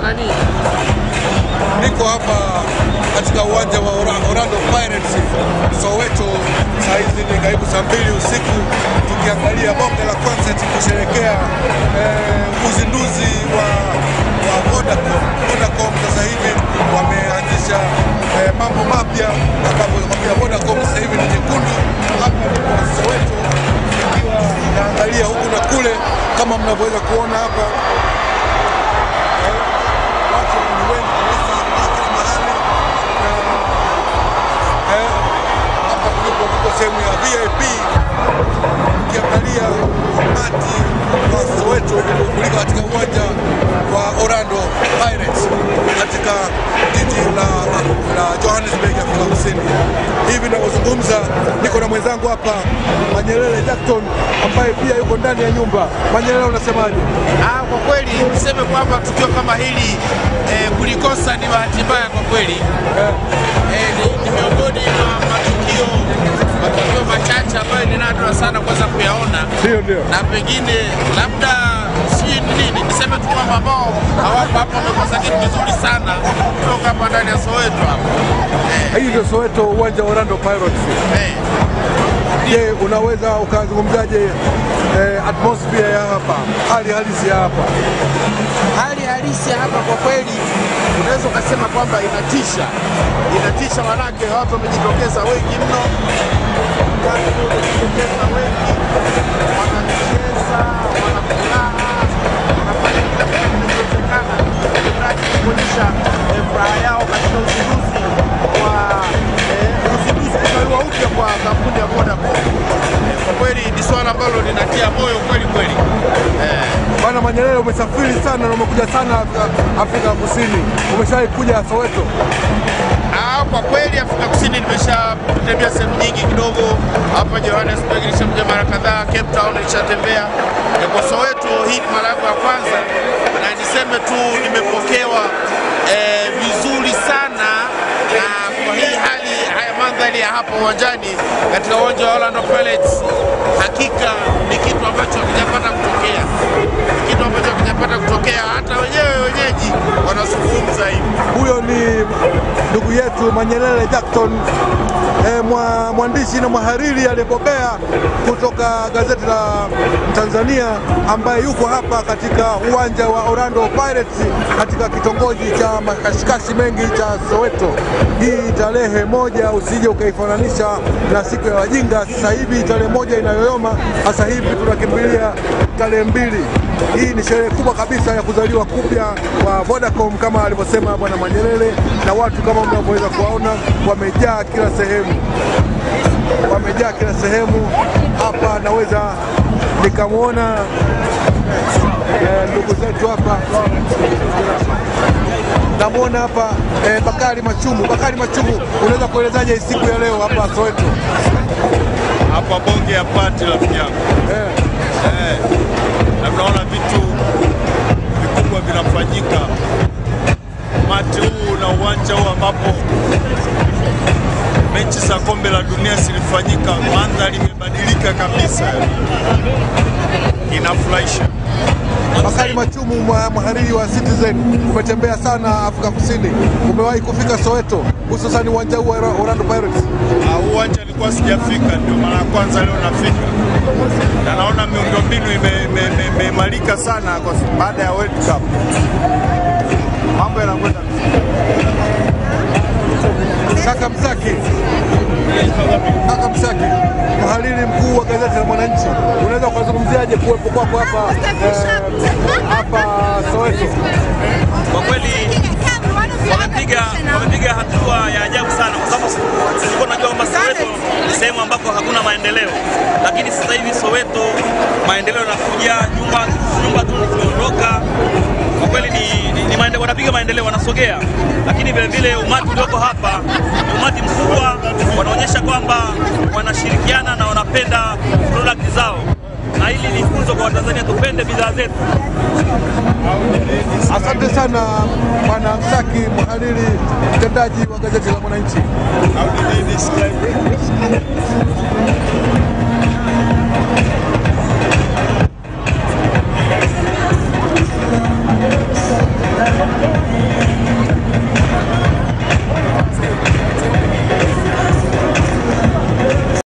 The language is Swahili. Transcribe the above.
nani? Niko hapa katika uwanja wa Ora- Orlando Pirates Soweto, saa hizi ni karibu saa mbili usiku, tukiangalia bonge la concert kusherekea eh, uzinduzi wa, wa Vodacom. Vodacom sasa hivi wameanzisha eh, mambo mapya ambapo nakwambia Vodacom sasa hivi ni nyekundu. Hapa niko Soweto ikiwa naangalia huku na kule kama mnavyoweza kuona hapa watu ni wengi kabisa kila mahali na eh, hapa tulipo tuko sehemu ya VIP ukiangalia umati wa Soweto uliofurika katika uwanja wa Orlando Pirates katika jiji la, la Johannesburg Afrika Kusini. Hivi ninavyozungumza niko na mwenzangu hapa Manyelele Jackson ambaye pia yuko ndani ya nyumba. Manyelele, unasemaje? Ah, kwa kweli niseme kwamba tukio kama hili eh, kulikosa ni bahati mbaya kwa kweli. Eh, ni, ni miongoni mwa matukio matukio machache ambayo ni nadra sana kuweza kuyaona Ndio, ndio. na pengine labda si nini, niseme tu kwamba ambao hawapo hapa wamekosa kitu kizuri sana kutoka hapa ndani ya Soweto hapa. Hii ndio Soweto, uwanja wa Orlando Pirates. Eh, Je, unaweza ukazungumzaje eh, atmosphere ya hapa, hali halisi ya hapa? hali halisi ya hapa kwa kweli unaweza ukasema kwamba inatisha, inatisha manake watu wamejitokeza wengi mno, watu wamejitokeza wengi, wanacheza, wanafuraha, wanafanya kila kitu kinachowezekana ili mradi kuonyesha eh, furaha yao katika uzinduzi wa eh, uzinduzi kuzaliwa upya kwa kampuni ya Vodacom. Eh, Kwa kweli ni swala ambalo linatia moyo kweli kweli. Eh, Bwana Manyelele, umesafiri sana na umekuja sana Afrika, Afrika Kusini. Umeshawahi kuja Soweto? Ah, kwa kweli Afrika Kusini nimeshatembea sehemu nyingi kidogo. Hapa Johannesburg nishakuja mara kadhaa, Cape Town nishatembea. Eh, Kwa Soweto hii ni mara yangu ya kwanza, na niseme tu nimepokewa eh, vizuri sana na kwa hii hali haya mandhari ya hapa uwanjani katika uwanja wa Orlando Pirates, hakika ni kitu ambacho hakijapata kutokea, Ni kitu ambacho hakijapata kutokea. Hata wenyewe wenyeji wanazungumza hivi. Huyo ni ndugu yetu Manyelele Jackson eh, mwa, mwandishi na mhariri aliyebobea kutoka gazeti la Tanzania ambaye yuko hapa katika uwanja wa Orlando Pirates katika kitongoji cha makashikashi mengi cha Soweto. Hii tarehe moja usije ukaifananisha na siku ya wajinga. Sasa hivi tarehe moja inayoyoma, sasa hivi tunakimbilia tarehe mbili. Hii ni sherehe kubwa kabisa ya kuzaliwa kupya kwa Vodacom kama alivyosema bwana Manyelele, na watu kama mnavyoweza kuwaona wamejaa kila sehemu, wamejaa kila sehemu. Hapa naweza nikamwona eh, ndugu zetu hapa, namwona hapa eh, Bakari Machumu. Bakari Machumu, unaweza kuelezaje hii siku ya leo hapa Soweto? hapa bonge ya pati rafiki yangu Eh, eh, na tunaona vitu vikubwa vinafanyika mati huu na uwanja huu ambapo mechi za kombe la dunia zilifanyika, mandhari imebadilika kabisa, inafurahisha. Bakari Machumu, mwa- mhariri wa Citizen, umetembea sana Afrika Kusini, umewahi kufika Soweto, hususan uwanja huu wa Orlando Pirates? Ah, huu uwanja nilikuwa sijafika, ndio mara ya kwanza leo nafika, na naona miundombinu ime- ime- ime- imeimarika sana kwa sababu baada ya World Cup, mambo yanakwenda vizuri. Kaka Msaki, kaka Msaki, mhariri mkuu wa gazeti la Mwananchi, unaweza ukazungumziaje kuwepo kwako hapa eh, hapa Soweto? Kwa kweli wamepiga wamepiga hatua ya ajabu sana, kwa sababu tulikuwa tunajua kwamba Soweto ni sehemu ambako hakuna maendeleo, lakini sasa hivi Soweto maendeleo yanakuja, nyumba nyumba tu zimeondoka. Kwa kweli ni, ni, ni maende, wanapiga maendeleo, wanasogea, lakini vile vile umati ulioko hapa ni umati mkubwa, wanaonyesha kwamba wanashirikiana na wanapenda product zao, na hili ni funzo kwa Watanzania, tupende bidhaa zetu. Asante sana bwana Msaki, mhariri mtendaji wa gazeti la Mwananchi. How did they describe it?